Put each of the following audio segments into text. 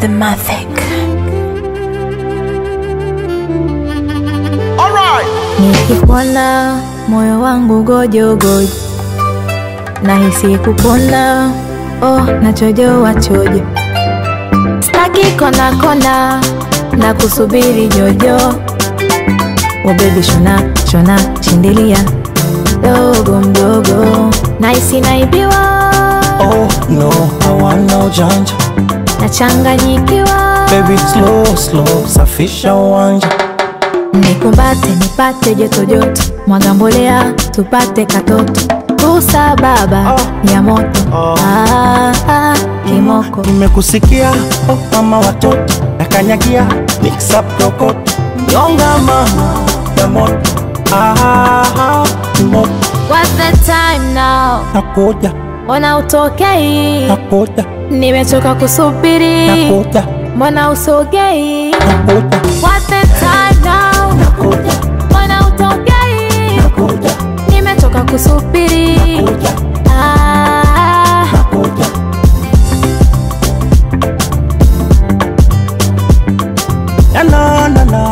Mathematic. Nikikuona moyo wangu gojogojo, nahisi kupona, oh nachojoa chojo, staki kona kona na kusubiri jojo, oh baby shona shona shindilia dogo mdogo, nahisi naibiwa, Oh no, I want no janja nachanganyikiwa, Baby slow slow, safisha uwanja nikumbate nipate joto joto, mwaga mbolea tupate katoto, kusa baba Oh. ya moto Oh. ah, ah, kimoko Nimekusikia oh mama watoto nakanyagia mixa prokoto nyonga mama ya moto ah, moto What's the time now? nakuja Mbona utokei? nakuja Nimechoka kusubiri, nakuja mbona usogei? nakuja What's the time now? nakuja Mbona utokei? nakuja Nimechoka kusubiri. nakuja Ah, nakuja na na na na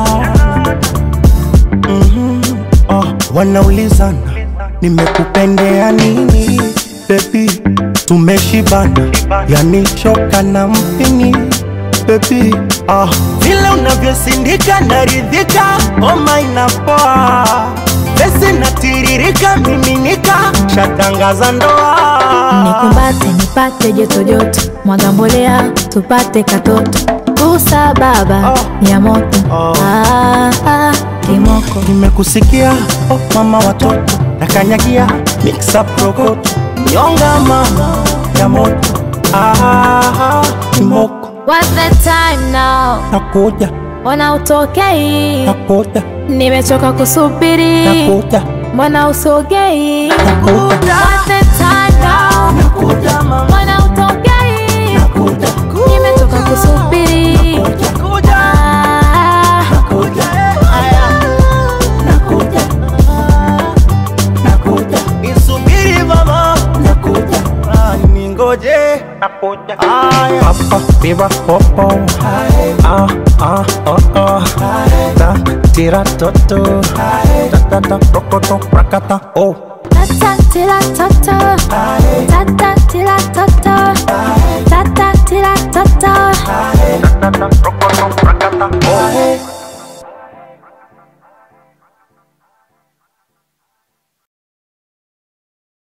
Mhm. Oh, wanaulizana nimekupendea nini bebi tumeshibana yani choka na mpini bebi ah, vile unavyosindika naridhika oma inapoa pesi natiririka miminika shatangaza ndoa nikumbate nipate joto joto, mwaga mbolea tupate katoto, kusa baba Oh. ya moto Oh. ah, ah, kimoko nimekusikia oh, mama watoto nakanyagia mixa prokoto nyonga mama ya moto ah, kimoko What's the time now? nakuja Mbona utokei? nakuja Nimechoka kusubiri, nakuja mbona usogei? nakuja What's the time now? nakuja mama Mbona utokei? nakuja Nimechoka kusubiri. nakuja Ah, nakuja nakuja nakuja nisubiri mama nakuja ningoje nakuja papa biba popo ah ah oh oh ta tira toto ta ta ta rokoto rakata oh tata tila tata. Tata tila tata. Tata tila tata. ta ta ta